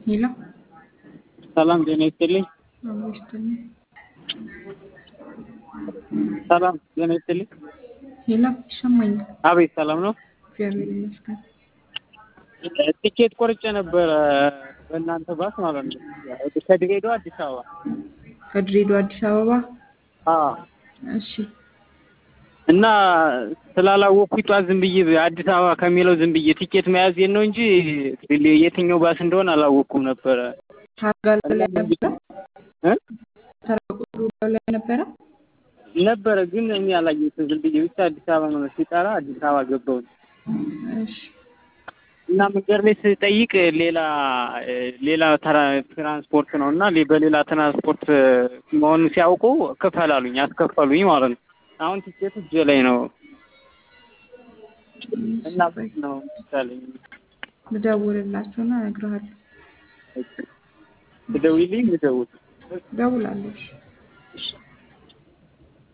ሄሎ ሰላም ጤና ይስጥልኝ። አብሮ ይስጥልኝ። ሰላም ጤና ይስጥልኝ። ሄሎ ይሰማኛል። አቤት ሰላም ነው። እግዚአብሔር ይመስገን። ቲኬት ቆርጬ ነበረ በእናንተ ባስ ማለት ነው ከድሬዳዋ አዲስ አበባ። ከድሬዳዋ አዲስ አበባ። አዎ እሺ እና ስላላወቅኩኝ ጠዋት ዝም ብዬ አዲስ አበባ ከሚለው ዝም ብዬ ቲኬት መያዜን ነው እንጂ የትኛው ባስ እንደሆነ አላወቅኩም ነበረ። ታርጋ ላይ ነበረ እ ተራ ቁጥሩ ላይ ነበረ። ነበረ ግን እኔ አላየሁትም። ዝም ብዬ ብቻ አዲስ አበባ ነው ሲጠራ አዲስ አበባ ገባሁኝ እሺ እና መንገድ ላይ ስጠይቅ ሌላ ሌላ ተራ- ትራንስፖርት ነው እና ሌ- በሌላ ትራንስፖርት መሆኑን ሲያውቁ ክፈል አሉኝ። አስከፈሉኝ ማለት ነው። አሁን ቲኬቱ እጄ ላይ ነው እና በት ነው ይቻለኝ ልደውልላቸውና እነግርሃለሁ። ትደውይልኝ ልደውል እደውላለሁ። እሺ። እሺ